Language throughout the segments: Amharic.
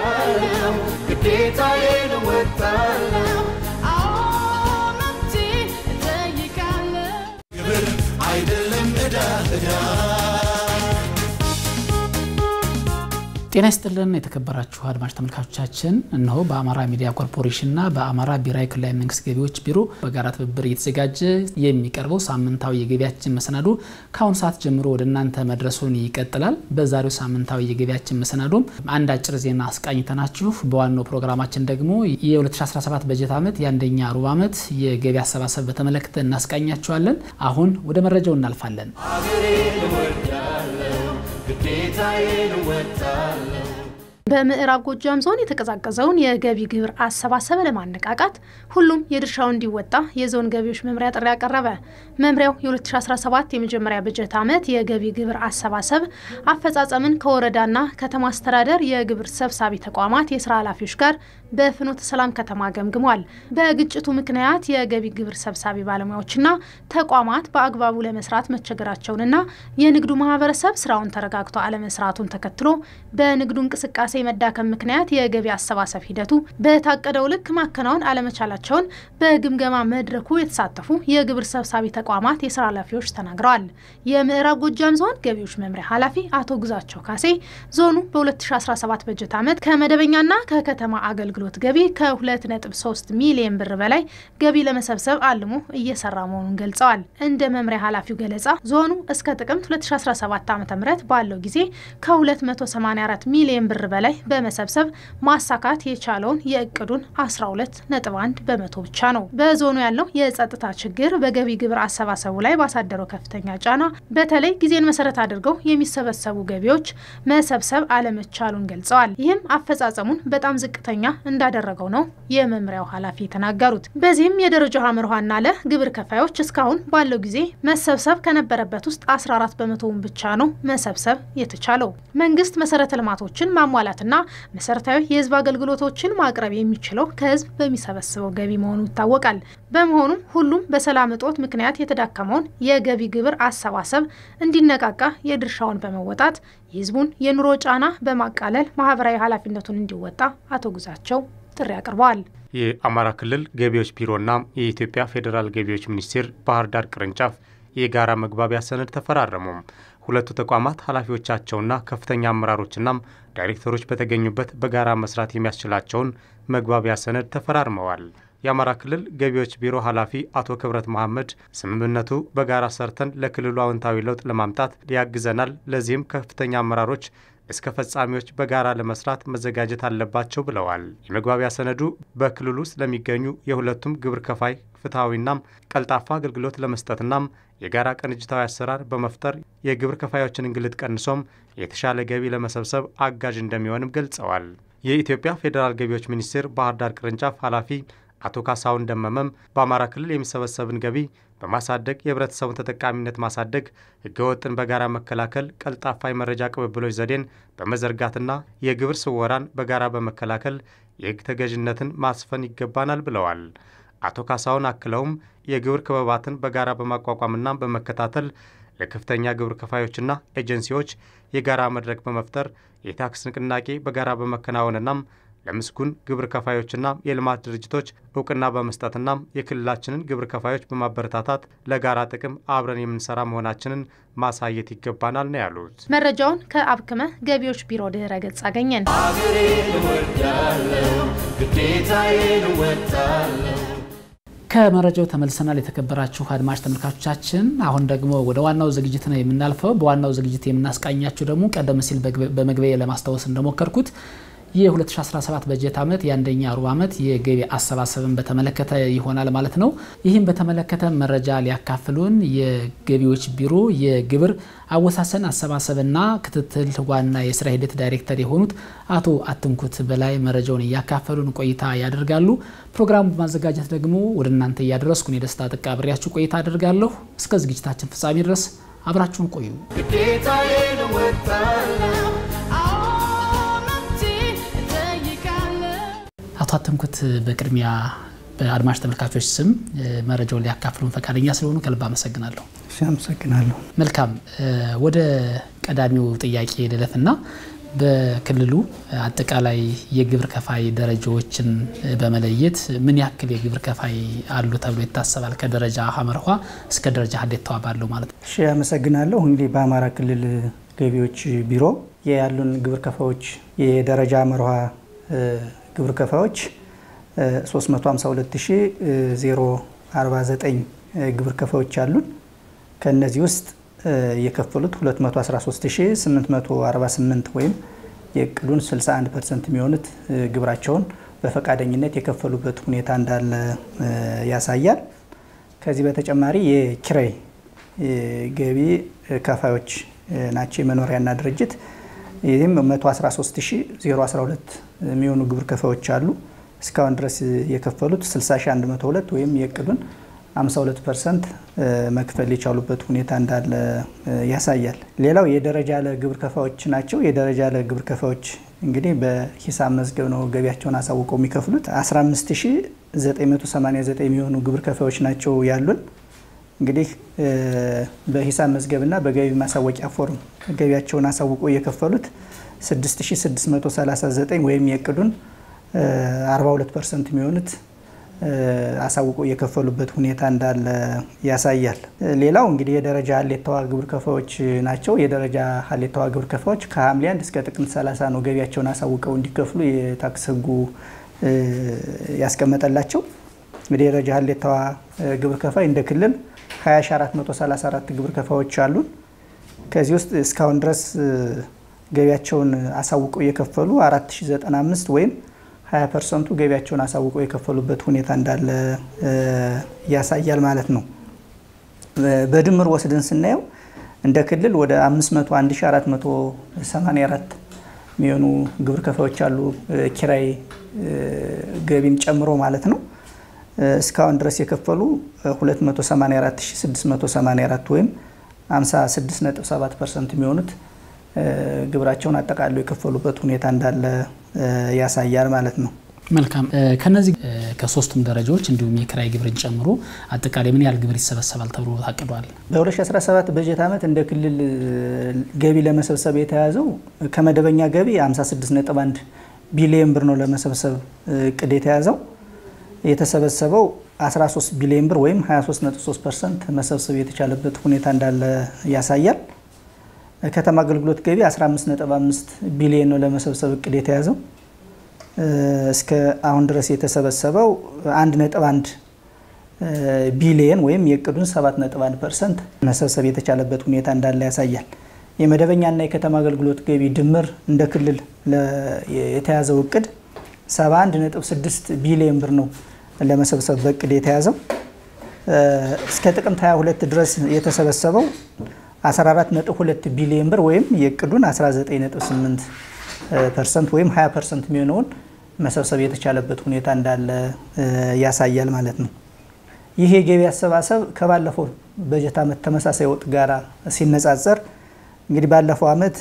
እወጣለሁ ግዴታዬን እወጣለሁ ግብር አይደለም ዕዳ ዕዳ ጤና ይስጥልን የተከበራችሁ አድማጭ ተመልካቾቻችን፣ እነሆ በአማራ ሚዲያ ኮርፖሬሽንና በአማራ ብሔራዊ ክልላዊ መንግስት ገቢዎች ቢሮ በጋራ ትብብር እየተዘጋጀ የሚቀርበው ሳምንታዊ የገቢያችን መሰናዶ ከአሁኑ ሰዓት ጀምሮ ወደ እናንተ መድረሱን ይቀጥላል። በዛሬው ሳምንታዊ የገቢያችን መሰናዶም አንድ አጭር ዜና አስቃኝተናችሁ በዋናው ፕሮግራማችን ደግሞ የ2017 በጀት ዓመት የአንደኛ ሩብ ዓመት የገቢ አሰባሰብ በተመለከተ እናስቃኛችኋለን። አሁን ወደ መረጃው እናልፋለን። አገሬን እወዳለሁ ግዴታዬን እወጣለሁ በምዕራብ ጎጃም ዞን የተቀዛቀዘውን የገቢ ግብር አሰባሰብ ለማነቃቃት ሁሉም የድርሻው እንዲወጣ የዞን ገቢዎች መምሪያ ጥሪ አቀረበ። መምሪያው የ2017 የመጀመሪያ በጀት ዓመት የገቢ ግብር አሰባሰብ አፈጻጸምን ከወረዳና ከተማ አስተዳደር የግብር ሰብሳቢ ተቋማት የስራ ኃላፊዎች ጋር በፍኖተ ሰላም ከተማ ገምግሟል። በግጭቱ ምክንያት የገቢ ግብር ሰብሳቢ ባለሙያዎችና ተቋማት በአግባቡ ለመስራት መቸገራቸውንና የንግዱ ማህበረሰብ ስራውን ተረጋግቶ አለመስራቱን ተከትሎ በንግዱ እንቅስቃሴ መዳከም ምክንያት የገቢ አሰባሰብ ሂደቱ በታቀደው ልክ ማከናወን አለመቻላቸውን በግምገማ መድረኩ የተሳተፉ የግብር ሰብሳቢ ተቋማት የስራ ኃላፊዎች ተናግረዋል። የምዕራብ ጎጃም ዞን ገቢዎች መምሪያ ኃላፊ አቶ ግዛቸው ካሴ ዞኑ በ2017 በጀት ዓመት ከመደበኛና ከከተማ አገልግሎት ገቢ ከ2.3 ሚሊዮን ብር በላይ ገቢ ለመሰብሰብ አልሞ እየሰራ መሆኑን ገልጸዋል። እንደ መምሪያ ኃላፊው ገለጻ ዞኑ እስከ ጥቅምት 2017 ዓ ም ባለው ጊዜ ከ284 ሚሊዮን ብር በላይ በመሰብሰብ ማሳካት የቻለውን የእቅዱን 12.1 በመቶ ብቻ ነው። በዞኑ ያለው የጸጥታ ችግር በገቢ ግብር አሰባሰቡ ላይ ባሳደረው ከፍተኛ ጫና በተለይ ጊዜን መሰረት አድርገው የሚሰበሰቡ ገቢዎች መሰብሰብ አለመቻሉን ገልጸዋል። ይህም አፈጻጸሙን በጣም ዝቅተኛ እንዳደረገው ነው የመምሪያው ኃላፊ የተናገሩት። በዚህም የደረጃ ሀመርኋና ለ ግብር ከፋዮች እስካሁን ባለው ጊዜ መሰብሰብ ከነበረበት ውስጥ 14 በመቶውን ብቻ ነው መሰብሰብ የተቻለው። መንግስት መሰረተ ልማቶችን ማሟላትና መሰረታዊ የህዝብ አገልግሎቶችን ማቅረብ የሚችለው ከህዝብ በሚሰበስበው ገቢ መሆኑ ይታወቃል። በመሆኑም ሁሉም በሰላም እጦት ምክንያት የተዳከመውን የገቢ ግብር አሰባሰብ እንዲነቃቃ የድርሻውን በመወጣት የህዝቡን የኑሮ ጫና በማቃለል ማህበራዊ ኃላፊነቱን እንዲወጣ አቶ ግዛቸው ጥሪ አቅርበዋል። የአማራ ክልል ገቢዎች ቢሮና የኢትዮጵያ ፌዴራል ገቢዎች ሚኒስቴር ባህር ዳር ቅርንጫፍ የጋራ መግባቢያ ሰነድ ተፈራረሙ። ሁለቱ ተቋማት ኃላፊዎቻቸውና ከፍተኛ አመራሮችናም ዳይሬክተሮች በተገኙበት በጋራ መስራት የሚያስችላቸውን መግባቢያ ሰነድ ተፈራርመዋል። የአማራ ክልል ገቢዎች ቢሮ ኃላፊ አቶ ክብረት መሐመድ ስምምነቱ በጋራ ሰርተን ለክልሉ አዎንታዊ ለውጥ ለማምጣት ያግዘናል፣ ለዚህም ከፍተኛ አመራሮች እስከ ፈጻሚዎች በጋራ ለመስራት መዘጋጀት አለባቸው ብለዋል። የመግባቢያ ሰነዱ በክልሉ ውስጥ ለሚገኙ የሁለቱም ግብር ከፋይ ፍትሐዊናም ቀልጣፋ አገልግሎት ለመስጠትናም የጋራ ቅንጅታዊ አሰራር በመፍጠር የግብር ከፋዮችን እንግልት ቀንሶም የተሻለ ገቢ ለመሰብሰብ አጋዥ እንደሚሆንም ገልጸዋል። የኢትዮጵያ ፌዴራል ገቢዎች ሚኒስቴር ባህር ዳር ቅርንጫፍ ኃላፊ አቶ ካሳሁን ደመመም በአማራ ክልል የሚሰበሰብን ገቢ በማሳደግ የህብረተሰቡን ተጠቃሚነት ማሳደግ፣ ህገወጥን በጋራ መከላከል፣ ቀልጣፋ የመረጃ ቅብብሎች ዘዴን በመዘርጋትና የግብር ስወራን በጋራ በመከላከል የህግ ተገዥነትን ማስፈን ይገባናል ብለዋል። አቶ ካሳሁን አክለውም የግብር ክበባትን በጋራ በማቋቋምና በመከታተል ለከፍተኛ ግብር ከፋዮችና ኤጀንሲዎች የጋራ መድረክ በመፍጠር የታክስ ንቅናቄ በጋራ በመከናወንናም ለምስጉን ግብር ከፋዮችና የልማት ድርጅቶች እውቅና በመስጠትና የክልላችንን ግብር ከፋዮች በማበረታታት ለጋራ ጥቅም አብረን የምንሰራ መሆናችንን ማሳየት ይገባናል ነው ያሉት። መረጃውን ከአብክመ ገቢዎች ቢሮ ድህረ ገጽ አገኘን። አገሬን እወዳለሁ ግዴታዬን እወጣለሁ ከመረጃው ተመልሰናል። የተከበራችሁ አድማጭ ተመልካቾቻችን፣ አሁን ደግሞ ወደ ዋናው ዝግጅት ነው የምናልፈው። በዋናው ዝግጅት የምናስቃኛችሁ ደግሞ ቀደም ሲል በመግቢያ ለማስታወስ እንደሞከርኩት የ2017 በጀት ዓመት የአንደኛ ሩብ ዓመት የገቢ አሰባሰብን በተመለከተ ይሆናል ማለት ነው። ይህም በተመለከተ መረጃ ሊያካፍሉን የገቢዎች ቢሮ የግብር አወሳሰን አሰባሰብና ክትትል ዋና የስራ ሂደት ዳይሬክተር የሆኑት አቶ አትንኩት በላይ መረጃውን እያካፈሉን ቆይታ ያደርጋሉ። ፕሮግራሙ በማዘጋጀት ደግሞ ወደ እናንተ እያደረስኩን የደስታ ጥቃ ብሬያችሁ ቆይታ አደርጋለሁ። እስከ ዝግጅታችን ፍጻሜ ድረስ አብራችሁን ቆዩ። ግዴታዬን እወጣለሁ አቶ አተምኩት በቅድሚያ በአድማጭ ተመልካቾች ስም መረጃውን ሊያካፍሉን ፈቃደኛ ስለሆኑ ከልብ አመሰግናለሁ። እሺ፣ አመሰግናለሁ። መልካም ወደ ቀዳሚው ጥያቄ ልለፍና በክልሉ አጠቃላይ የግብር ከፋይ ደረጃዎችን በመለየት ምን ያክል የግብር ከፋይ አሉ ተብሎ ይታሰባል? ከደረጃ ሀመርኋ እስከ ደረጃ ሀሌታዋ ባለው ማለት ነው። እሺ፣ አመሰግናለሁ። እንግዲህ በአማራ ክልል ገቢዎች ቢሮ ያሉን ግብር ከፋዮች የደረጃ ሀመርኋ ግብር ከፋዮች 352049 ግብር ከፋዮች አሉን። ከእነዚህ ውስጥ የከፈሉት 213848 ወይም የእቅዱን 61 ፐርሰንት የሚሆኑት ግብራቸውን በፈቃደኝነት የከፈሉበት ሁኔታ እንዳለ ያሳያል። ከዚህ በተጨማሪ የኪራይ ገቢ ከፋዮች ናቸው የመኖሪያና ድርጅት ይህም 113012 የሚሆኑ ግብር ከፋዮች አሉ። እስካሁን ድረስ የከፈሉት 60102 ወይም የእቅዱን 52 ፐርሰንት መክፈል የቻሉበት ሁኔታ እንዳለ ያሳያል። ሌላው የደረጃ ለ ግብር ከፋዮች ናቸው። የደረጃ ለ ግብር ከፋዮች እንግዲህ በሂሳብ መዝገብ ነው ገቢያቸውን አሳውቀው የሚከፍሉት 15989 የሚሆኑ ግብር ከፋዮች ናቸው ያሉን። እንግዲህ በሂሳብ መዝገብና በገቢ ማሳወቂያ ፎርም ገቢያቸውን አሳውቀው የከፈሉት 6639 ወይም የእቅዱን 42 ፐርሰንት የሚሆኑት አሳውቀው የከፈሉበት ሁኔታ እንዳለ ያሳያል። ሌላው እንግዲህ የደረጃ ሀሌታዋ ግብር ከፋዮች ናቸው። የደረጃ ሀሌታዋ ግብር ከፋዮች ከሐምሌ 1 እስከ ጥቅምት 30 ነው ገቢያቸውን አሳውቀው እንዲከፍሉ የታክስ ሕጉ ያስቀመጠላቸው። እንግዲህ የደረጃ ሀሌታዋ ግብር ከፋይ እንደ ክልል 20434 ግብር ከፋዮች አሉን። ከዚህ ውስጥ እስካሁን ድረስ ገቢያቸውን አሳውቀው የከፈሉ 4095 ወይም 20 ፐርሰንቱ ገቢያቸውን አሳውቀው የከፈሉበት ሁኔታ እንዳለ ያሳያል ማለት ነው። በድምር ወስደን ስናየው እንደ ክልል ወደ 501484 የሚሆኑ ግብር ከፋዮች አሉ፣ ኪራይ ገቢን ጨምሮ ማለት ነው። እስካሁን ድረስ የከፈሉ 284684 ወይም 56.7 ፐርሰንት የሚሆኑት ግብራቸውን አጠቃለው የከፈሉበት ሁኔታ እንዳለ ያሳያል ማለት ነው። መልካም። ከነዚህ ከሶስቱም ደረጃዎች እንዲሁም የኪራይ ግብርን ጨምሮ አጠቃላይ ምን ያህል ግብር ይሰበሰባል ተብሎ ታቅዷል? በ2017 በጀት ዓመት እንደ ክልል ገቢ ለመሰብሰብ የተያዘው ከመደበኛ ገቢ 56.1 ቢሊየን ብር ነው ለመሰብሰብ እቅድ የተያዘው። የተሰበሰበው 13 ቢሊዮን ብር ወይም 23.3 ፐርሰንት መሰብሰብ የተቻለበት ሁኔታ እንዳለ ያሳያል። ከተማ አገልግሎት ገቢ 15.5 ቢሊዮን ነው ለመሰብሰብ እቅድ የተያዘው። እስከ አሁን ድረስ የተሰበሰበው 1.1 ቢሊየን ወይም የእቅዱን 7.1 ፐርሰንት መሰብሰብ የተቻለበት ሁኔታ እንዳለ ያሳያል። የመደበኛና የከተማ አገልግሎት ገቢ ድምር እንደ ክልል የተያዘው እቅድ 71.6 ቢሊዮን ብር ነው ለመሰብሰብ በእቅድ የተያዘው። እስከ ጥቅምት 22 ድረስ የተሰበሰበው 14.2 ቢሊዮን ብር ወይም የእቅዱን 19.8 ፐርሰንት ወይም 20 ፐርሰንት የሚሆነውን መሰብሰብ የተቻለበት ሁኔታ እንዳለ ያሳያል ማለት ነው። ይህ የገቢ አሰባሰብ ከባለፈው በጀት ዓመት ተመሳሳይ ወቅት ጋራ ሲነጻጸር እንግዲህ ባለፈው ዓመት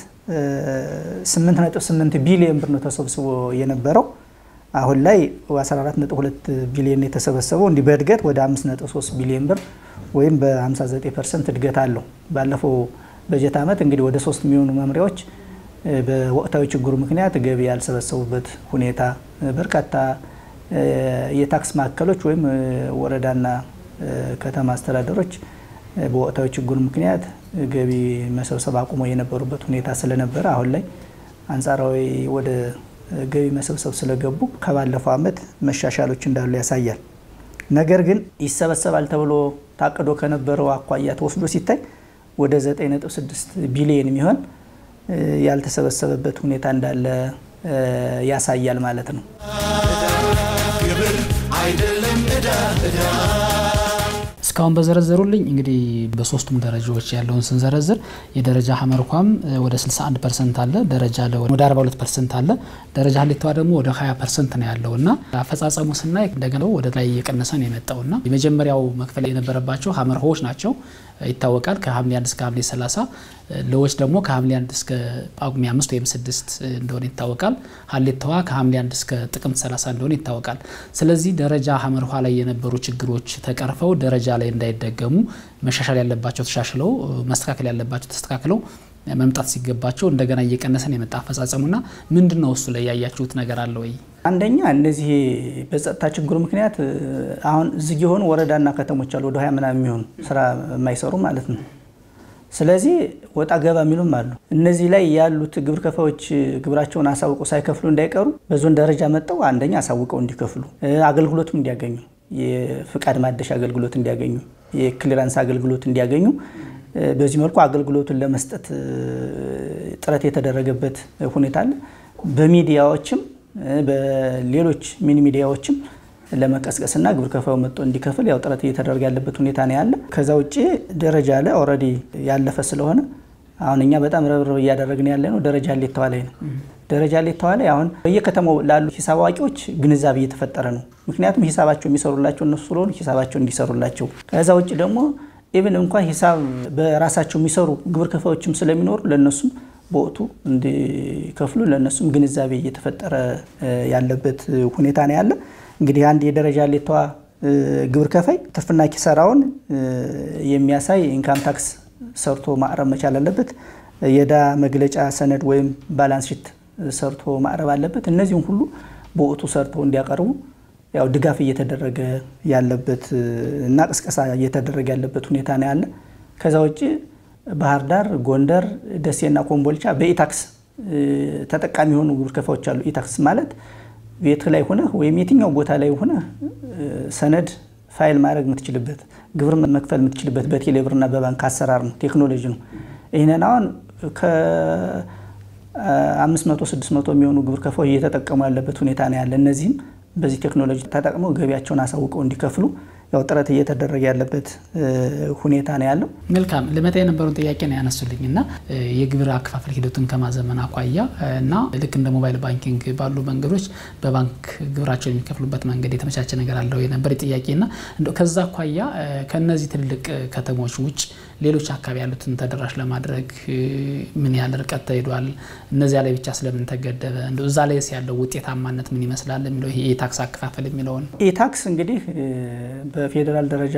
8.8 ቢሊዮን ብር ነው ተሰብስቦ የነበረው። አሁን ላይ 14.2 ቢሊዮን የተሰበሰበው እንዲህ በእድገት ወደ 5.3 ቢሊዮን ብር ወይም በ59 ፐርሰንት እድገት አለው። ባለፈው በጀት ዓመት እንግዲህ ወደ ሶስት የሚሆኑ መምሪያዎች በወቅታዊ ችግሩ ምክንያት ገቢ ያልሰበሰቡበት ሁኔታ፣ በርካታ የታክስ ማዕከሎች ወይም ወረዳና ከተማ አስተዳደሮች በወቅታዊ ችግሩ ምክንያት ገቢ መሰብሰብ አቁሞ የነበሩበት ሁኔታ ስለነበረ አሁን ላይ አንጻራዊ ወደ ገቢ መሰብሰብ ስለገቡ ከባለፈው ዓመት መሻሻሎች እንዳሉ ያሳያል። ነገር ግን ይሰበሰባል ተብሎ ታቅዶ ከነበረው አኳያ ተወስዶ ሲታይ ወደ 9.6 ቢሊዮን የሚሆን ያልተሰበሰበበት ሁኔታ እንዳለ ያሳያል ማለት ነው። ግብር አይደለም ዕዳ ዕዳ እስካሁን በዘረዘሩልኝ እንግዲህ በሶስቱም ደረጃዎች ያለውን ስንዘረዝር የደረጃ ሀመርኳም ወደ 61 ፐርሰንት አለ፣ ደረጃ ለ ወደ 42 ፐርሰንት አለ፣ ደረጃ ሀሌታዋ ደግሞ ወደ 20 ፐርሰንት ነው ያለው እና አፈጻጸሙ ስናይ እንደገና ወደ ላይ እየቀነሰ ነው የመጣው እና የመጀመሪያው መክፈል የነበረባቸው ሀመርሆዎች ናቸው ይታወቃል። ከሐምሌ 1 እስከ ሐምሌ 30 ለዎች ደግሞ ከሐምሌ 1 እስከ ጳጉሜ 5 ወይም 6 እንደሆነ ይታወቃል። ሀሌታዋ ከሐምሌ 1 እስከ ጥቅምት 30 እንደሆነ ይታወቃል። ስለዚህ ደረጃ ሀመርኋ ላይ የነበሩ ችግሮች ተቀርፈው ደረጃ ላይ እንዳይደገሙ መሻሻል ያለባቸው ተሻሽለው መስተካከል ያለባቸው ተስተካክለው መምጣት ሲገባቸው እንደገና እየቀነሰን የመጣ አፈጻጸሙና ምንድን ነው እሱ ላይ ያያችሁት ነገር አለ ወይ? አንደኛ እነዚህ በጸጥታ ችግሩ ምክንያት አሁን ዝግ የሆኑ ወረዳና ከተሞች አሉ ወደ ሀያ ምናምን የሚሆኑ ስራ የማይሰሩ ማለት ነው። ስለዚህ ወጣ ገባ የሚሉም አሉ። እነዚህ ላይ ያሉት ግብር ከፋዮች ግብራቸውን አሳውቀው ሳይከፍሉ እንዳይቀሩ በዞን ደረጃ መጠው አንደኛ አሳውቀው እንዲከፍሉ፣ አገልግሎትም እንዲያገኙ፣ የፍቃድ ማደሻ አገልግሎት እንዲያገኙ፣ የክሊራንስ አገልግሎት እንዲያገኙ በዚህ መልኩ አገልግሎቱን ለመስጠት ጥረት የተደረገበት ሁኔታ አለ። በሚዲያዎችም በሌሎች ሚኒ ሚዲያዎችም ለመቀስቀስና ግብር ከፋዩ መጥቶ እንዲከፍል ያው ጥረት እየተደረገ ያለበት ሁኔታ ነው ያለ። ከዛ ውጭ ደረጃ ላይ ኦልሬዲ ያለፈ ስለሆነ አሁን እኛ በጣም ረብረብ እያደረግን ያለ ነው ደረጃ ሌተዋ ላይ ነው። ደረጃ ሌተዋ ላይ አሁን በየከተማው ላሉ ሂሳብ አዋቂዎች ግንዛቤ እየተፈጠረ ነው። ምክንያቱም ሂሳባቸው የሚሰሩላቸው እነሱ ስለሆኑ ሂሳባቸው እንዲሰሩላቸው ከዛ ውጭ ደግሞ ኢቭን እንኳን ሂሳብ በራሳቸው የሚሰሩ ግብር ከፋዮችም ስለሚኖሩ ለእነሱም በወቅቱ እንዲከፍሉ ለእነሱም ግንዛቤ እየተፈጠረ ያለበት ሁኔታ ነው ያለ። እንግዲህ አንድ የደረጃ ሌተዋ ግብር ከፋይ ትርፍና ኪሳራውን የሚያሳይ ኢንካም ታክስ ሰርቶ ማቅረብ መቻል አለበት። የዕዳ መግለጫ ሰነድ ወይም ባላንስ ሺት ሰርቶ ማቅረብ አለበት። እነዚህም ሁሉ በወቅቱ ሰርተው እንዲያቀርቡ ያው ድጋፍ እየተደረገ ያለበት እና ቅስቀሳ እየተደረገ ያለበት ሁኔታ ነው ያለ። ከዛ ውጭ ባህር ዳር፣ ጎንደር፣ ደሴና ኮምቦልቻ በኢታክስ ተጠቃሚ የሆኑ ግብር ከፋዮች አሉ። ኢታክስ ማለት ቤት ላይ ሆነ ወይም የትኛው ቦታ ላይ ሆነ ሰነድ ፋይል ማድረግ የምትችልበት ግብር መክፈል የምትችልበት በቴሌብርና በባንክ አሰራር ነው፣ ቴክኖሎጂ ነው። ይህንን አሁን ከአምስት መቶ ስድስት መቶ የሚሆኑ ግብር ከፋዮች እየተጠቀሙ ያለበት ሁኔታ ነው ያለ። እነዚህም በዚህ ቴክኖሎጂ ተጠቅመው ገቢያቸውን አሳውቀው እንዲከፍሉ ያው ጥረት እየተደረገ ያለበት ሁኔታ ነው ያለው። መልካም ልመጣ የነበረውን ጥያቄ ነው ያነሱልኝ እና የግብር አከፋፈል ሂደቱን ከማዘመን አኳያ እና ልክ እንደ ሞባይል ባንኪንግ ባሉ መንገዶች በባንክ ግብራቸው የሚከፍሉበት መንገድ የተመቻቸ ነገር አለው የነበር ጥያቄ እና እንደው ከዛ አኳያ ከነዚህ ትልልቅ ከተሞች ውጭ ሌሎች አካባቢ ያሉትን ተደራሽ ለማድረግ ምን ያህል ርቀት ተሄዷል? እነዚያ ላይ ብቻ ስለምን ተገደበ? እንደው እዛ ላይ ያለው ውጤታማነት ምን ይመስላል የሚለው ይሄ የታክስ አከፋፈል የሚለውን ኢታክስ እንግዲህ በፌዴራል ደረጃ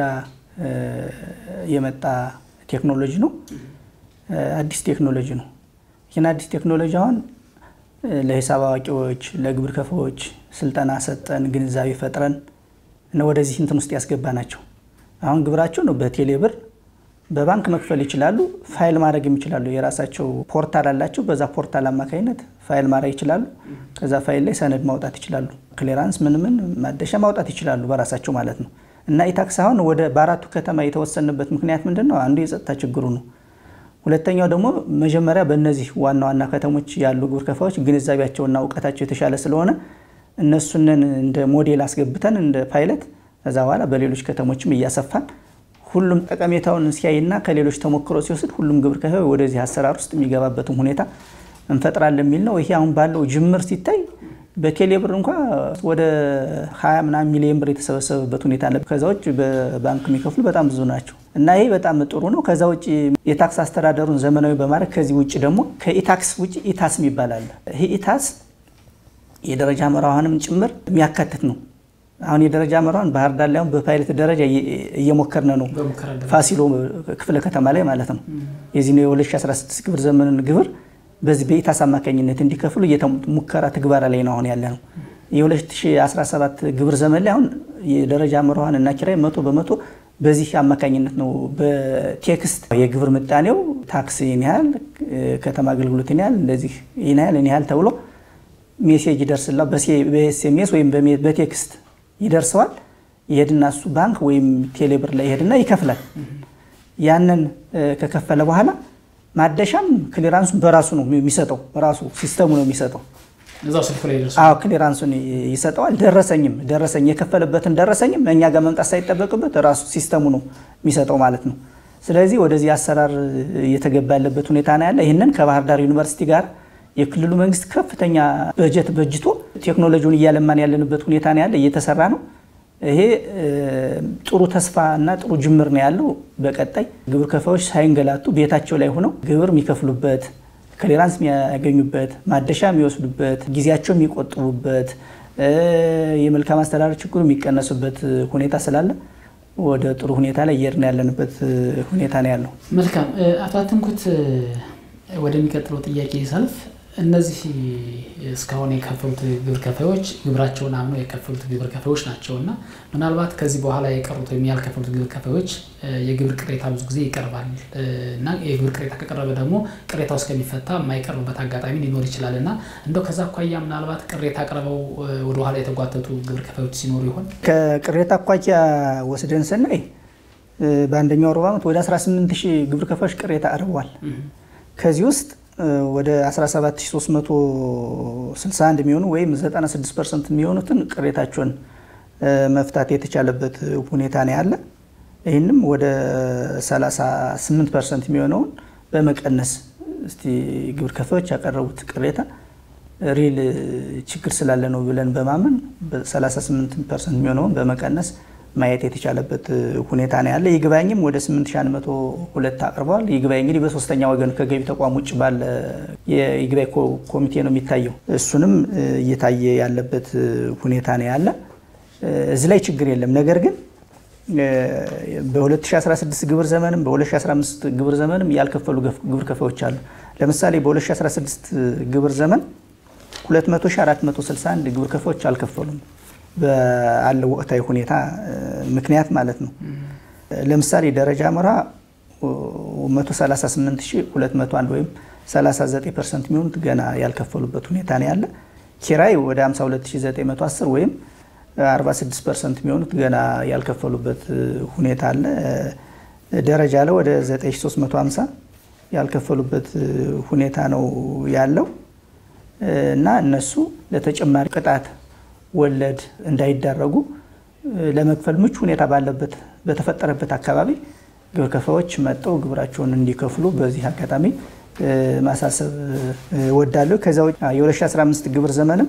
የመጣ ቴክኖሎጂ ነው። አዲስ ቴክኖሎጂ ነው። ይህን አዲስ ቴክኖሎጂ አሁን ለሂሳብ አዋቂዎች፣ ለግብር ከፋዎች ስልጠና ሰጠን፣ ግንዛቤ ፈጥረን እና ወደዚህ እንትን ውስጥ ያስገባ ናቸው። አሁን ግብራቸው ነው በቴሌ ብር በባንክ መክፈል ይችላሉ። ፋይል ማድረግ ይችላሉ። የራሳቸው ፖርታል አላቸው። በዛ ፖርታል አማካኝነት ፋይል ማድረግ ይችላሉ። ከዛ ፋይል ላይ ሰነድ ማውጣት ይችላሉ። ክሊራንስ ምን ምን ማደሻ ማውጣት ይችላሉ በራሳቸው ማለት ነው። እና ኢታክስ አሁን ወደ በአራቱ ከተማ የተወሰነበት ምክንያት ምንድን ነው? አንዱ የጸጥታ ችግሩ ነው። ሁለተኛው ደግሞ መጀመሪያ በእነዚህ ዋና ዋና ከተሞች ያሉ ግብር ከፋዮች ግንዛቤያቸውና እውቀታቸው የተሻለ ስለሆነ እነሱንን እንደ ሞዴል አስገብተን እንደ ፓይለት ከዛ በኋላ በሌሎች ከተሞችም እያሰፋን ሁሉም ጠቀሜታውን ሲያይና ከሌሎች ተሞክሮ ሲወስድ ሁሉም ግብር ከፋይ ወደዚህ አሰራር ውስጥ የሚገባበትም ሁኔታ እንፈጥራለን የሚል ነው። ይሄ አሁን ባለው ጅምር ሲታይ በቴሌ ብር እንኳ ወደ ሀያ ምናምን ሚሊዮን ብር የተሰበሰበበት ሁኔታ አለ። ከዛ ውጭ በባንክ የሚከፍሉ በጣም ብዙ ናቸው እና ይሄ በጣም ጥሩ ነው። ከዛ ውጭ የታክስ አስተዳደሩን ዘመናዊ በማድረግ ከዚህ ውጭ ደግሞ ከኢታክስ ውጭ ኢታስ የሚባል አለ። ይሄ ኢታስ የደረጃ መራዋንም ጭምር የሚያካትት ነው። አሁን የደረጃ መራዋን ባህር ዳር ላይ አሁን በፓይለት ደረጃ እየሞከርን ነው። ፋሲሎ ክፍለ ከተማ ላይ ማለት ነው። የዚህ ነው የ2016 ግብር ዘመንን ግብር በዚህ በኢታስ አማካኝነት እንዲከፍሉ ሙከራ ትግበራ ላይ ነው አሁን ያለ ነው። የ2017 ግብር ዘመን ላይ አሁን የደረጃ መራዋን እና ኪራይ መቶ በመቶ በዚህ አማካኝነት ነው በቴክስት የግብር ምጣኔው ታክስ ይህን ያህል ከተማ አገልግሎት ይህን ያህል እንደዚህ ይህን ያህል ይህን ያህል ተብሎ ሜሴጅ ይደርስላ በኤስኤምኤስ ወይም በቴክስት ይደርሰዋል። ይሄድና እሱ ባንክ ወይም ቴሌብር ላይ ይሄድና ይከፍላል። ያንን ከከፈለ በኋላ ማደሻም ክሊራንሱን በራሱ ነው የሚሰጠው፣ ራሱ ሲስተሙ ነው የሚሰጠው። አዎ ክሊራንሱን ይሰጠዋል። ደረሰኝም ደረሰኝ የከፈለበትን ደረሰኝም እኛ ጋር መምጣት ሳይጠበቅበት ራሱ ሲስተሙ ነው የሚሰጠው ማለት ነው። ስለዚህ ወደዚህ አሰራር እየተገባ ያለበት ሁኔታ ነው ያለ። ይህንን ከባህር ዳር ዩኒቨርሲቲ ጋር የክልሉ መንግስት ከፍተኛ በጀት በጅቶ ቴክኖሎጂውን እያለማን ያለንበት ሁኔታ ነው ያለ፣ እየተሰራ ነው። ይሄ ጥሩ ተስፋ እና ጥሩ ጅምር ነው ያለው። በቀጣይ ግብር ከፋዮች ሳይንገላቱ ቤታቸው ላይ ሆነው ግብር የሚከፍሉበት፣ ክሊራንስ የሚያገኙበት፣ ማደሻ የሚወስዱበት፣ ጊዜያቸው የሚቆጥቡበት፣ የመልካም አስተዳደር ችግሩ የሚቀነሱበት ሁኔታ ስላለ ወደ ጥሩ ሁኔታ ላይ እየሄድን ያለንበት ሁኔታ ነው ያለው። መልካም አቶ አትንኩት ወደሚቀጥለው ጥያቄ ሰልፍ እነዚህ እስካሁን የከፈሉት ግብር ከፋዮች ግብራቸውን አምነው የከፈሉት ግብር ከፋዮች ናቸው እና ምናልባት ከዚህ በኋላ የቀሩት ወይም ያልከፈሉት ግብር ከፋዮች የግብር ቅሬታ ብዙ ጊዜ ይቀርባል እና የግብር ቅሬታ ከቀረበ ደግሞ ቅሬታው እስከሚፈታ የማይቀርብበት አጋጣሚ ሊኖር ይችላል እና እንደው ከዛ አኳያ ምናልባት ቅሬታ አቅርበው ወደኋላ የተጓተቱ ግብር ከፋዮች ሲኖሩ ይሆን? ከቅሬታ አኳያ ወስደን ስናይ በአንደኛው ሩብ ዓመት ወደ 18 ሺህ ግብር ከፋዮች ቅሬታ አቅርበዋል። ከዚህ ውስጥ ወደ 17361 የሚሆኑ ወይም 96 ፐርሰንት የሚሆኑትን ቅሬታቸውን መፍታት የተቻለበት ሁኔታ ነው ያለ። ይህንም ወደ 38 ፐርሰንት የሚሆነውን በመቀነስ እስቲ ግብር ከፋዮች ያቀረቡት ቅሬታ ሪል ችግር ስላለ ነው ብለን በማመን 38 ፐርሰንት የሚሆነውን በመቀነስ ማየት የተቻለበት ሁኔታ ነው ያለ። ይግባኝም ወደ 8102 አቅርበዋል። ይግባኝ እንግዲህ በሶስተኛ ወገን ከገቢ ተቋም ውጭ ባለ የይግባኝ ኮሚቴ ነው የሚታየው። እሱንም እየታየ ያለበት ሁኔታ ነው ያለ። እዚህ ላይ ችግር የለም። ነገር ግን በ2016 ግብር ዘመንም በ2015 ግብር ዘመንም ያልከፈሉ ግብር ከፋዮች አሉ። ለምሳሌ በ2016 ግብር ዘመን 2461 ግብር ከፋዮች አልከፈሉም በአለው ወቅታዊ ሁኔታ ምክንያት ማለት ነው። ለምሳሌ ደረጃ መራ 138201 ወይም 39 ፐርሰንት የሚሆኑት ገና ያልከፈሉበት ሁኔታ ነው ያለ። ኪራይ ወደ 52910 ወይም 46 ፐርሰንት የሚሆኑት ገና ያልከፈሉበት ሁኔታ አለ። ደረጃ ላይ ወደ 9350 ያልከፈሉበት ሁኔታ ነው ያለው እና እነሱ ለተጨማሪ ቅጣት ወለድ እንዳይዳረጉ ለመክፈል ምቹ ሁኔታ ባለበት በተፈጠረበት አካባቢ ግብር ከፋዮች መጠው ግብራቸውን እንዲከፍሉ በዚህ አጋጣሚ ማሳሰብ እወዳለሁ። ከዚያ ውጭ የ2015 ግብር ዘመንም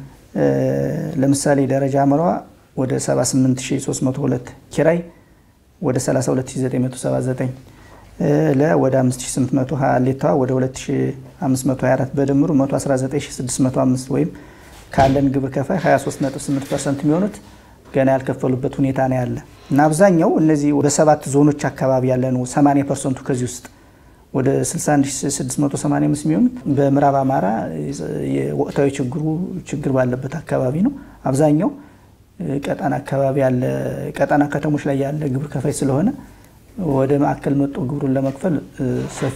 ለምሳሌ ደረጃ አምሯ ወደ 78302 ኪራይ ወደ 32979 ለ ወደ 5820 ሌታዋ ወደ 2524 በድምሩ 119605 ወይም ካለን ግብር ከፋይ 23.8 ፐርሰንት የሚሆኑት ገና ያልከፈሉበት ሁኔታ ነው ያለ እና አብዛኛው እነዚህ በሰባት ዞኖች አካባቢ ያለ ነው። 80 ፐርሰንቱ ከዚህ ውስጥ ወደ 61685 የሚሆኑት በምዕራብ አማራ የወቅታዊ ችግሩ ችግር ባለበት አካባቢ ነው። አብዛኛው ቀጠና አካባቢ ያለ ቀጠና ከተሞች ላይ ያለ ግብር ከፋይ ስለሆነ ወደ ማዕከል መጦ ግብሩን ለመክፈል ሰፊ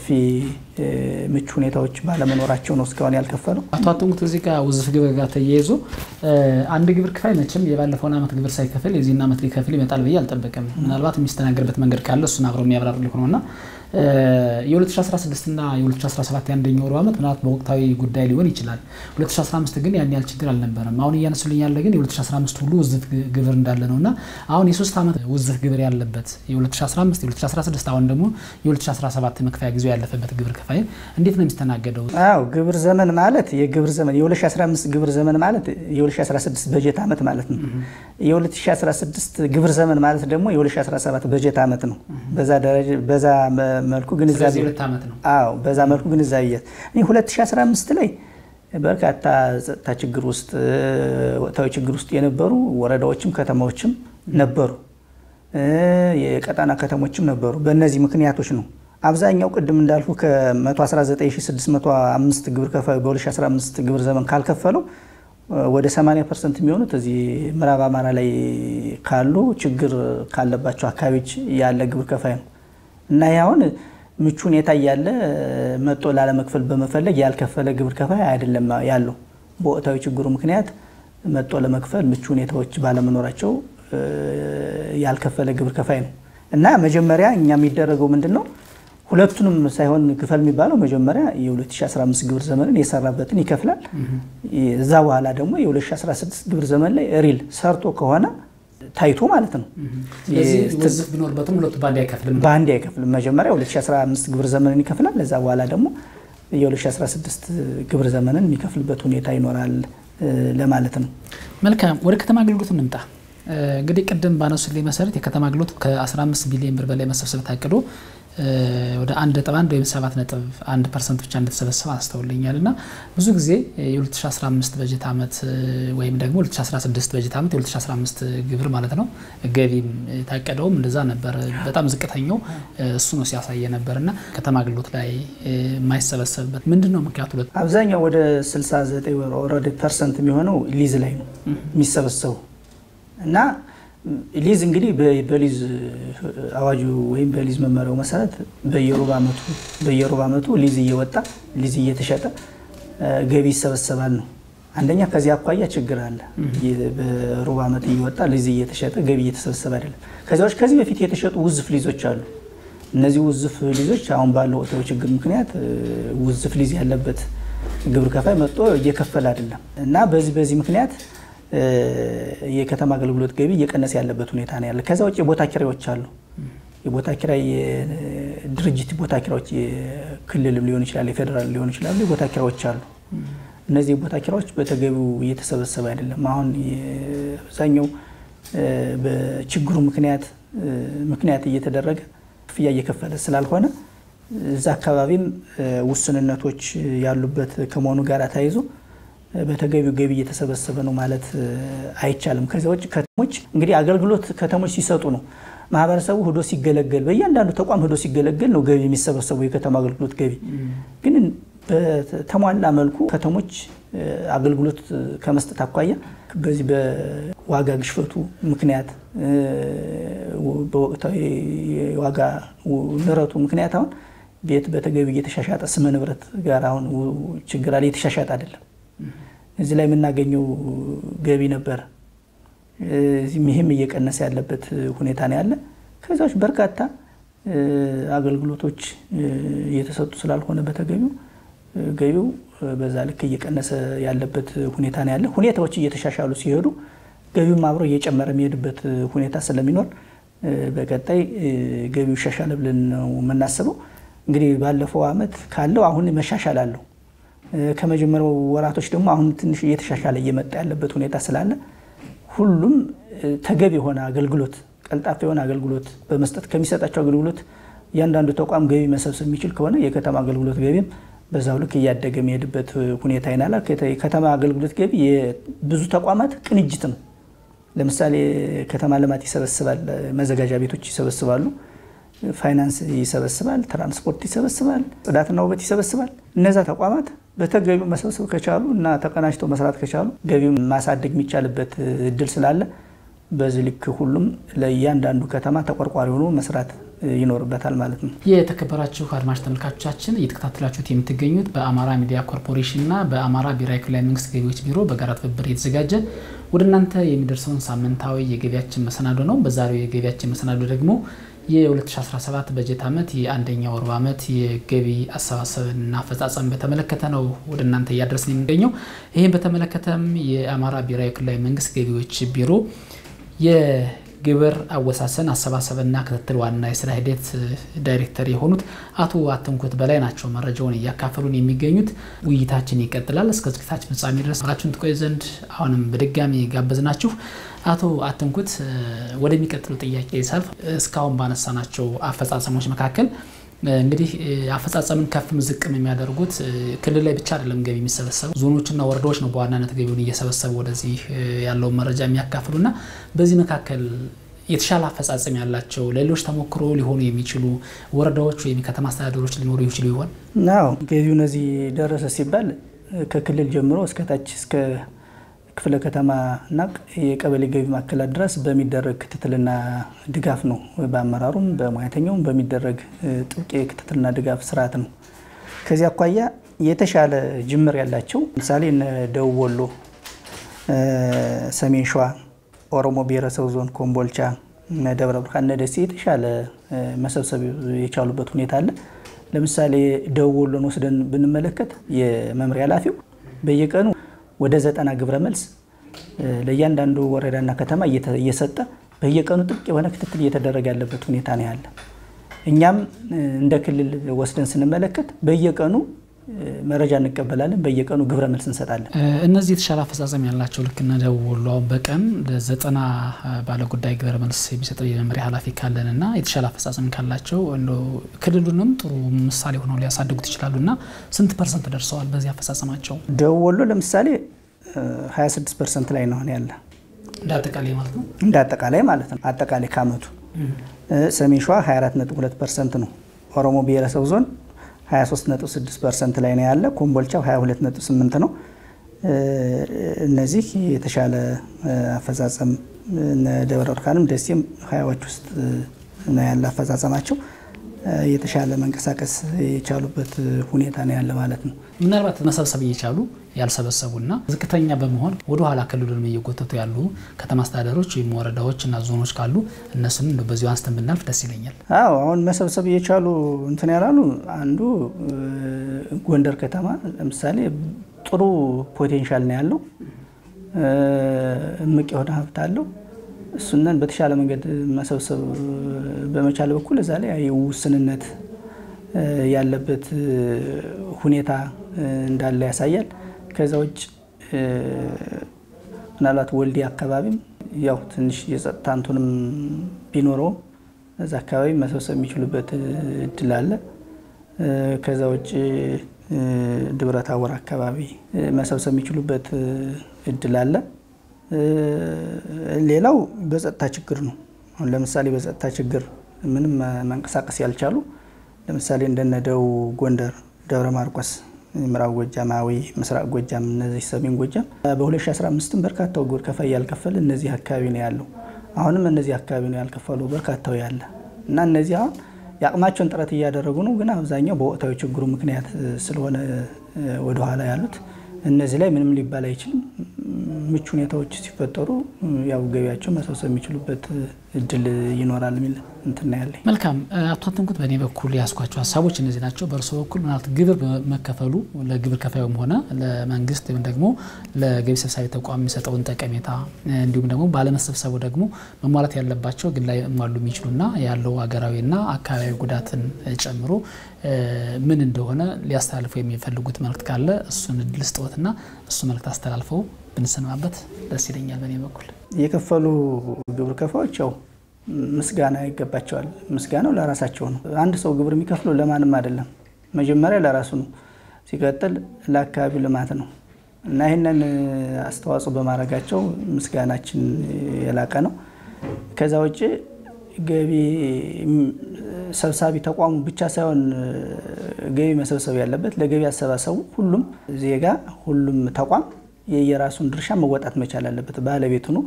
ምቹ ሁኔታዎች ባለመኖራቸው ነው እስካሁን ያልከፈለው። አቶ አጥንቁት እዚህ ጋር ውዝፍ ግብር ጋር ተያይዞ አንድ ግብር ከፋይ መቼም የባለፈውን ዓመት ግብር ሳይከፍል የዚህን ዓመት ሊከፍል ይመጣል ብዬ አልጠበቅም። ምናልባት የሚስተናገርበት መንገድ ካለ እሱን አብረው የሚያብራሩ ሊሆን እና የ2016 እና የ2017 የአንደኛው ሩብ ዓመት ምናልባት በወቅታዊ ጉዳይ ሊሆን ይችላል። 2015 ግን ያን ያህል ችግር አልነበረም። አሁን እያነሱልኝ ያለ ግን የ2015 ሁሉ ውዝፍ ግብር እንዳለ ነው እና አሁን የሶስት ዓመት ውዝፍ ግብር ያለበት የ2015 የ2016 አሁን ደግሞ የ2017 መክፈያ ጊዜው ያለፈበት ግብር ከፋይ እንዴት ነው የሚስተናገደው? አዎ ግብር ዘመን ማለት የግብር ዘመን የ2015 ግብር ዘመን ማለት የ2016 በጀት ዓመት ማለት ነው። የ2016 ግብር ዘመን ማለት ደግሞ የ2017 በጀት ዓመት ነው። በዛ ደረጃ በዛ መልኩ ግንዛቤ ሁለት ዓመት ነው። አዎ በዛ መልኩ ግንዛቤ እኔ 2015 ላይ በርካታ ጸጥታ ችግር ውስጥ ወቅታዊ ችግር ውስጥ የነበሩ ወረዳዎችም ከተማዎችም ነበሩ፣ የቀጠና ከተሞችም ነበሩ። በእነዚህ ምክንያቶች ነው አብዛኛው ቅድም እንዳልኩ ከ119605 ግብር ከፋዩ በ2015 ግብር ዘመን ካልከፈለው ወደ 80 ፐርሰንት የሚሆኑት እዚህ ምዕራብ አማራ ላይ ካሉ ችግር ካለባቸው አካባቢዎች ያለ ግብር ከፋይ ነው እና ይህ አሁን ምቹ ሁኔታ እያለ መጦ ላለመክፈል በመፈለግ ያልከፈለ ግብር ከፋይ አይደለም ያለው። በወቅታዊ ችግሩ ምክንያት መጦ ለመክፈል ምቹ ሁኔታዎች ባለመኖራቸው ያልከፈለ ግብር ከፋይ ነው እና መጀመሪያ እኛ የሚደረገው ምንድን ነው ሁለቱንም ሳይሆን ክፈል የሚባለው መጀመሪያ የ2015 ግብር ዘመንን የሰራበትን ይከፍላል። እዛ በኋላ ደግሞ የ2016 ግብር ዘመን ላይ ሪል ሰርቶ ከሆነ ታይቶ ማለት ነው። ስለዚህ ውዝፍ ቢኖርበትም ሁለቱ በአንድ አይከፍልም። በአንድ አይከፍልም። መጀመሪያ 2015 ግብር ዘመንን ይከፍላል። እዛ በኋላ ደግሞ የ2016 ግብር ዘመንን የሚከፍልበት ሁኔታ ይኖራል ለማለት ነው። መልካም ወደ ከተማ አገልግሎት እንምጣ። እንግዲህ ቅድም ባነሱልኝ መሰረት የከተማ አገልግሎት ከ15 ቢሊዮን ብር በላይ መሰብሰብ ታቅዶ ወደ አንድ ነጥብ አንድ ወይም ሰባት ነጥብ አንድ ፐርሰንት ብቻ እንደተሰበሰበ አስተውልኛል እና ብዙ ጊዜ የ2015 በጀት ዓመት ወይም ደግሞ 2016 በጀት ዓመት የ2015 ግብር ማለት ነው ገቢም የታቀደውም እንደዛ ነበር። በጣም ዝቅተኛው እሱ ነው ሲያሳየ ነበር እና ከተማ አገልግሎት ላይ የማይሰበሰብበት ምንድን ነው ምክንያቱ? አብዛኛው ወደ 69 ኦልሬዲ ፐርሰንት የሚሆነው ሊዝ ላይ ነው የሚሰበሰቡ እና ሊዝ እንግዲህ በሊዝ አዋጁ ወይም በሊዝ መመሪያው መሰረት በየሩብ ዓመቱ በየሩብ ዓመቱ ሊዝ እየወጣ ሊዝ እየተሸጠ ገቢ ይሰበሰባል ነው። አንደኛ ከዚህ አኳያ ችግር አለ። በሩብ ዓመት እየወጣ ሊዝ እየተሸጠ ገቢ እየተሰበሰበ አይደለም። ከዚያዎች ከዚህ በፊት የተሸጡ ውዝፍ ሊዞች አሉ። እነዚህ ውዝፍ ሊዞች አሁን ባለው ወቅታዊ ችግር ምክንያት ውዝፍ ሊዝ ያለበት ግብር ከፋይ መጥቶ እየከፈለ አይደለም እና በዚህ በዚህ ምክንያት የከተማ አገልግሎት ገቢ እየቀነሰ ያለበት ሁኔታ ነው ያለ። ከዛ ውጭ የቦታ ኪራዮች አሉ። የቦታ ኪራይ የድርጅት ቦታ ኪራዮች የክልልም ሊሆን ይችላል፣ የፌዴራል ሊሆን ይችላሉ። የቦታ ኪራዮች አሉ። እነዚህ የቦታ ኪራዮች በተገቢው እየተሰበሰበ አይደለም። አሁን አብዛኛው በችግሩ ምክንያት ምክንያት እየተደረገ ክፍያ እየከፈለ ስላልሆነ እዛ አካባቢም ውስንነቶች ያሉበት ከመሆኑ ጋር ተያይዞ በተገቢው ገቢ እየተሰበሰበ ነው ማለት አይቻልም። ከዚያ ውጭ ከተሞች እንግዲህ አገልግሎት ከተሞች ሲሰጡ ነው ማህበረሰቡ ሂዶ ሲገለገል፣ በእያንዳንዱ ተቋም ሂዶ ሲገለገል ነው ገቢ የሚሰበሰበው የከተማ አገልግሎት ገቢ። ግን በተሟላ መልኩ ከተሞች አገልግሎት ከመስጠት አኳያ በዚህ በዋጋ ግሽፈቱ ምክንያት በወቅታዊ የዋጋ ንረቱ ምክንያት አሁን ቤት በተገቢ እየተሻሻጠ ስመ ንብረት ጋር አሁን ችግር አለ፣ እየተሻሻጠ አይደለም። እዚህ ላይ የምናገኘው ገቢ ነበር። ይህም እየቀነሰ ያለበት ሁኔታ ነው ያለ። ከዚያዎች በርካታ አገልግሎቶች እየተሰጡ ስላልሆነ በተገቢው ገቢው በዛ ልክ እየቀነሰ ያለበት ሁኔታ ነው ያለ። ሁኔታዎች እየተሻሻሉ ሲሄዱ ገቢውም አብሮ እየጨመረ የሚሄድበት ሁኔታ ስለሚኖር በቀጣይ ገቢው ይሻሻል ብለን ነው የምናስበው። እንግዲህ ባለፈው ዓመት ካለው አሁን መሻሻል አለው። ከመጀመሪያው ወራቶች ደግሞ አሁን ትንሽ እየተሻሻለ እየመጣ ያለበት ሁኔታ ስላለ ሁሉም ተገቢ የሆነ አገልግሎት ቀልጣፋ የሆነ አገልግሎት በመስጠት ከሚሰጣቸው አገልግሎት እያንዳንዱ ተቋም ገቢ መሰብሰብ የሚችል ከሆነ የከተማ አገልግሎት ገቢም በዛው ልክ እያደገ የሚሄድበት ሁኔታ ይናላል። የከተማ አገልግሎት ገቢ የብዙ ተቋማት ቅንጅት ነው። ለምሳሌ ከተማ ልማት ይሰበስባል፣ መዘጋጃ ቤቶች ይሰበስባሉ፣ ፋይናንስ ይሰበስባል፣ ትራንስፖርት ይሰበስባል፣ ጽዳትና ውበት ይሰበስባል። እነዛ ተቋማት በተገቢው መሰብሰብ ከቻሉ እና ተቀናጅተው መስራት ከቻሉ ገቢው ማሳደግ የሚቻልበት እድል ስላለ በዚህ ልክ ሁሉም ለእያንዳንዱ ከተማ ተቆርቋሪ ሆኖ መስራት ይኖርበታል ማለት ነው። የተከበራችሁ አድማጭ ተመልካቾቻችን እየተከታተላችሁት የምትገኙት በአማራ ሚዲያ ኮርፖሬሽን እና በአማራ ብሔራዊ ክልላዊ መንግስት ገቢዎች ቢሮ በጋራ ትብብር የተዘጋጀ ወደ እናንተ የሚደርሰውን ሳምንታዊ የገቢያችን መሰናዶ ነው። በዛሬው የገቢያችን መሰናዶ ደግሞ የ2017 በጀት ዓመት የአንደኛው ሩብ ዓመት የገቢ አሰባሰብና አፈጻጸም በተመለከተ ነው ወደ እናንተ እያደረስን የሚገኘው። ይህም በተመለከተም የአማራ ብሔራዊ ክልላዊ መንግስት ገቢዎች ቢሮ የግብር አወሳሰን አሰባሰብና ክትትል ዋና የስራ ሂደት ዳይሬክተር የሆኑት አቶ አትንኩት በላይ ናቸው መረጃውን እያካፈሉን የሚገኙት። ውይይታችን ይቀጥላል። እስከ ዝግጅታችን ፍጻሜ ድረስ አብራችሁን ትቆዩ ዘንድ አሁንም በድጋሚ ጋበዝናችሁ። አቶ አትንኩት ወደሚቀጥሉ ጥያቄ ሳልፍ እስካሁን ባነሳናቸው አፈጻጸሞች መካከል እንግዲህ አፈጻጸምን ከፍም ዝቅም የሚያደርጉት ክልል ላይ ብቻ አይደለም ገቢ የሚሰበሰቡ ዞኖችና ወረዳዎች ነው በዋናነት ገቢውን እየሰበሰቡ ወደዚህ ያለውን መረጃ የሚያካፍሉና በዚህ መካከል የተሻለ አፈጻጸም ያላቸው ለሌሎች ተሞክሮ ሊሆኑ የሚችሉ ወረዳዎች ወይም የከተማ አስተዳደሮች ሊኖሩ ይችሉ ይሆን? ናው ገቢው እነዚህ ደረሰ ሲባል ከክልል ጀምሮ እስከታች እስከ ክፍለ ከተማ እና የቀበሌ ገቢ ማዕከላት ድረስ በሚደረግ ክትትልና ድጋፍ ነው። በአመራሩም በሙያተኛውም በሚደረግ ጥብቅ የክትትልና ድጋፍ ስርዓት ነው። ከዚህ አኳያ የተሻለ ጅምር ያላቸው ለምሳሌ እነ ደቡብ ወሎ፣ ሰሜን ሸዋ፣ ኦሮሞ ብሔረሰብ ዞን፣ ኮምቦልቻ፣ ደብረ ብርሃን፣ እነ ደሴ የተሻለ መሰብሰብ የቻሉበት ሁኔታ አለ። ለምሳሌ ደቡብ ወሎን ወስደን ብንመለከት የመምሪያ ኃላፊው በየቀኑ ወደ ዘጠና ግብረ መልስ ለእያንዳንዱ ወረዳና ከተማ እየሰጠ በየቀኑ ጥብቅ የሆነ ክትትል እየተደረገ ያለበት ሁኔታ ነው ያለ። እኛም እንደ ክልል ወስደን ስንመለከት በየቀኑ መረጃ እንቀበላለን። በየቀኑ ግብረ መልስ እንሰጣለን። እነዚህ የተሻለ አፈጻጸም ያላቸው ልክ እነ ደቡብ ወሎ አሁን በቀን ዘጠና ባለ ጉዳይ ግብረ መልስ የሚሰጠው የመምሪያ ኃላፊ ካለን እና የተሻለ አፈጻጸም ካላቸው ክልሉንም ጥሩ ምሳሌ ሆነው ሊያሳድጉት ይችላሉ እና ስንት ፐርሰንት ደርሰዋል በዚህ አፈጻጸማቸው? ደቡብ ወሎ ለምሳሌ 26 ፐርሰንት ላይ ነው ያለ እንደ አጠቃላይ ማለት ነው እንደ አጠቃላይ ማለት ነው አጠቃላይ ከአመቱ። ሰሜን ሸዋ 24.2 ፐርሰንት ነው። ኦሮሞ ብሔረሰብ ዞን 23.6 ፐርሰንት ላይ ነው ያለ። ኮምቦልቻው 22.8 ነው። እነዚህ የተሻለ አፈጻጸም ደብረ ብርሃንም ደሴም ሀያዎች ውስጥ ነው ያለ አፈጻጸማቸው የተሻለ መንቀሳቀስ የቻሉበት ሁኔታ ነው ያለ ማለት ነው። ምናልባት መሰብሰብ እየቻሉ ያልሰበሰቡና ዝቅተኛ በመሆን ወደ ኋላ ክልሉን እየጎተቱ ያሉ ከተማ አስተዳደሮች ወይም ወረዳዎች እና ዞኖች ካሉ እነሱንም እንደው በዚሁ አንስተን ብናልፍ ደስ ይለኛል። አዎ አሁን መሰብሰብ እየቻሉ እንትን ያላሉ አንዱ ጎንደር ከተማ ለምሳሌ ጥሩ ፖቴንሻል ነው ያለው፣ እምቅ የሆነ ሀብት አለው። እሱነን በተሻለ መንገድ መሰብሰብ በመቻል በኩል እዛ ላይ ውስንነት ያለበት ሁኔታ እንዳለ ያሳያል። ከዛ ውጭ ምናልባት ወልዲ አካባቢም ያው ትንሽ የጸጥታ እንትንም ቢኖረውም እዛ አካባቢ መሰብሰብ የሚችሉበት እድል አለ። ከዛ ውጭ ደብረ ታቦር አካባቢ መሰብሰብ የሚችሉበት እድል አለ። ሌላው በጸጥታ ችግር ነው። አሁን ለምሳሌ በጸጥታ ችግር ምንም መንቀሳቀስ ያልቻሉ ለምሳሌ እንደነ ደቡብ ጎንደር፣ ደብረ ማርቆስ፣ ምዕራብ ጎጃም፣ አዊ፣ ምስራቅ ጎጃም፣ እነዚህ ሰሜን ጎጃም በ2015 በርካታው ግብር ከፋይ ያልከፈለ እነዚህ አካባቢ ነው ያለው። አሁንም እነዚህ አካባቢ ነው ያልከፈሉ በርካታው ያለ እና እነዚህ አሁን የአቅማቸውን ጥረት እያደረጉ ነው። ግን አብዛኛው በወቅታዊ ችግሩ ምክንያት ስለሆነ ወደኋላ ያሉት እነዚህ ላይ ምንም ሊባል አይችልም። ምቹ ሁኔታዎች ሲፈጠሩ ያው ገቢያቸው መሰብሰብ የሚችሉበት እድል ይኖራል የሚል እንትና ያለኝ። መልካም አቶ አትንኩት፣ በእኔ በኩል ያስኳቸው ሀሳቦች እነዚህ ናቸው። በእርሶ በኩል ምናልባት ግብር መከፈሉ ለግብር ከፋዩም ሆነ ለመንግስት ወይም ደግሞ ለገቢ ሰብሳቢ ተቋም የሚሰጠውን ጠቀሜታ እንዲሁም ደግሞ ባለመሰብሰቡ ደግሞ መሟላት ያለባቸው ግን ላይ ሟሉ የሚችሉና ያለው ሀገራዊና አካባቢ ጉዳትን ጨምሮ ምን እንደሆነ ሊያስተላልፉ የሚፈልጉት መልእክት ካለ እሱን እድል ስጥዎትና እሱ መልእክት አስተላልፈው ብንሰማበት ደስ ይለኛል። በእኔ በኩል የከፈሉ ግብር ከፋዮች ያው ምስጋና ይገባቸዋል። ምስጋናው ለራሳቸው ነው። አንድ ሰው ግብር የሚከፍለው ለማንም አይደለም። መጀመሪያ ለራሱ ነው፣ ሲቀጥል ለአካባቢው ልማት ነው እና ይህንን አስተዋጽኦ በማድረጋቸው ምስጋናችን የላቀ ነው። ከዛ ውጭ ገቢ ሰብሳቢ ተቋሙ ብቻ ሳይሆን ገቢ መሰብሰብ ያለበት ለገቢ አሰባሰቡ ሁሉም ዜጋ ሁሉም ተቋም የየራሱን ድርሻ መወጣት መቻል አለበት። ባለቤቱ ነው።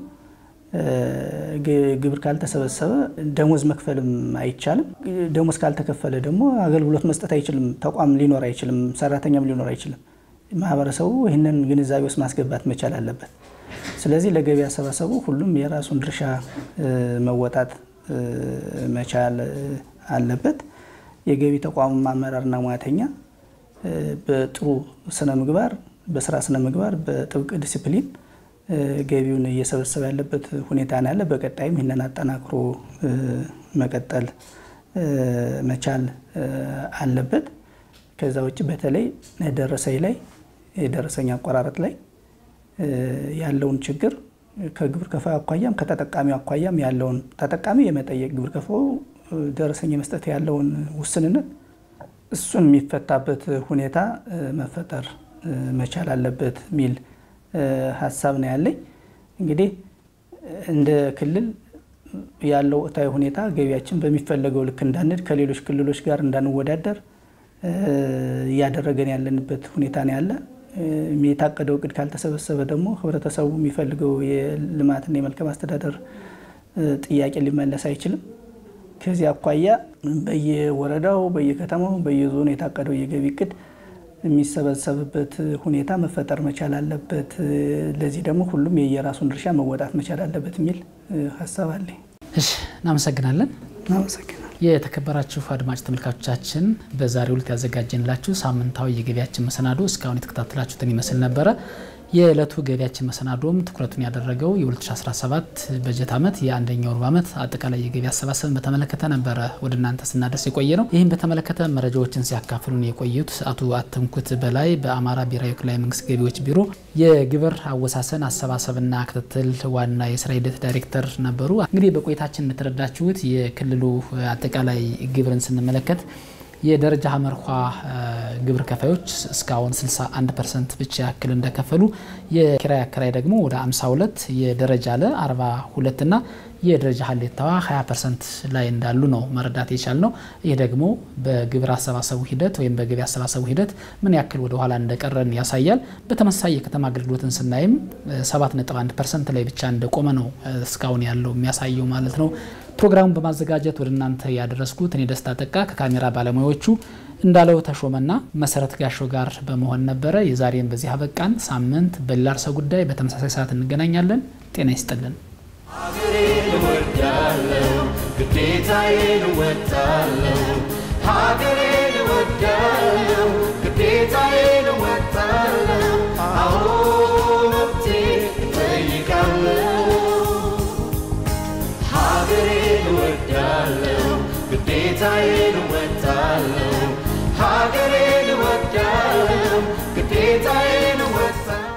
ግብር ካልተሰበሰበ ደሞዝ መክፈልም አይቻልም። ደሞዝ ካልተከፈለ ደግሞ አገልግሎት መስጠት አይችልም። ተቋም ሊኖር አይችልም። ሰራተኛም ሊኖር አይችልም። ማህበረሰቡ ይህንን ግንዛቤ ውስጥ ማስገባት መቻል አለበት። ስለዚህ ለገቢ አሰባሰቡ ሁሉም የራሱን ድርሻ መወጣት መቻል አለበት። የገቢ ተቋሙ አመራርና ሙያተኛ በጥሩ ስነ ምግባር በስራ ስነ ምግባር በጥብቅ ዲሲፕሊን ገቢውን እየሰበሰበ ያለበት ሁኔታ ነው ያለ። በቀጣይም ይህንን አጠናክሮ መቀጠል መቻል አለበት። ከዛ ውጭ በተለይ ደረሰኝ ላይ የደረሰኝ አቆራረጥ ላይ ያለውን ችግር ከግብር ከፋዩ አኳያም ከተጠቃሚው አኳያም ያለውን ተጠቃሚ የመጠየቅ ግብር ከፋዩ ደረሰኝ የመስጠት ያለውን ውስንነት እሱን የሚፈታበት ሁኔታ መፈጠር መቻል አለበት የሚል ሀሳብ ነው ያለኝ። እንግዲህ እንደ ክልል ያለው ወቅታዊ ሁኔታ ገቢያችን በሚፈለገው ልክ እንዳንድ ከሌሎች ክልሎች ጋር እንዳንወዳደር እያደረገን ያለንበት ሁኔታ ነው ያለ። የታቀደው እቅድ ካልተሰበሰበ ደግሞ ህብረተሰቡ የሚፈልገው የልማትና የመልካም አስተዳደር ጥያቄ ሊመለስ አይችልም። ከዚህ አኳያ በየወረዳው፣ በየከተማው፣ በየዞኑ የታቀደው የገቢ እቅድ የሚሰበሰብበት ሁኔታ መፈጠር መቻል አለበት። ለዚህ ደግሞ ሁሉም የየራሱን ድርሻ መወጣት መቻል አለበት የሚል ሀሳብ አለኝ። እሺ፣ እናመሰግናለን። እናመሰግናል። የተከበራችሁ አድማጭ ተመልካቾቻችን በዛሬው ዕለት ያዘጋጀንላችሁ ሳምንታዊ የገቢያችን መሰናዶ እስካሁን የተከታተላችሁትን ይመስል ነበረ። የዕለቱ ገቢያችን መሰናዶም ትኩረቱን ያደረገው የ2017 በጀት ዓመት የአንደኛው ሩብ ዓመት አጠቃላይ የገቢ አሰባሰብን በተመለከተ ነበረ ወደ እናንተ ስናደርስ የቆየ ነው። ይህም በተመለከተ መረጃዎችን ሲያካፍሉን የቆዩት አቶ አተምኩት በላይ በአማራ ብሔራዊ ክልላዊ መንግስት ገቢዎች ቢሮ የግብር አወሳሰን አሰባሰብና ክትትል ዋና የስራ ሂደት ዳይሬክተር ነበሩ። እንግዲህ በቆይታችን እንደተረዳችሁት የክልሉ አጠቃላይ ግብርን ስንመለከት የደረጃ ሀመርኳ ግብር ከፋዮች እስካሁን 61 ፐርሰንት ብቻ ያክል እንደከፈሉ የኪራይ አከራይ ደግሞ ወደ 52 የደረጃ ለ 42 ና የደረጃ ሀሌታዋ 20 ፐርሰንት ላይ እንዳሉ ነው መረዳት የቻል ነው። ይህ ደግሞ በግብር አሰባሰቡ ሂደት ወይም በገቢ አሰባሰቡ ሂደት ምን ያክል ወደ ኋላ እንደቀረን ያሳያል። በተመሳሳይ የከተማ አገልግሎትን ስናይም 7.1 ፐርሰንት ላይ ብቻ እንደቆመ ነው እስካሁን ያለው የሚያሳየው ማለት ነው። ፕሮግራሙን በማዘጋጀት ወደ እናንተ ያደረስኩት እኔ ደስታ ጠቃ ከካሜራ ባለሙያዎቹ እንዳለው ተሾመና መሰረት ጋሾ ጋር በመሆን ነበረ። የዛሬን በዚህ አበቃን። ሳምንት በሌላ ርዕሰ ጉዳይ በተመሳሳይ ሰዓት እንገናኛለን። ጤና ይስጥልን። ሀገሬን እወዳለሁ፣ ግዴታዬን እወጣለሁ። ሀገሬን እወዳለሁ፣ ግዴታዬን እወጣለሁ። አዎ መብቴን እጠይቃለሁ። ሀገሬን እወዳለሁ፣ ግዴታዬን እወጣለሁ። ሀገሬን እወዳለሁ፣ ግዴታዬን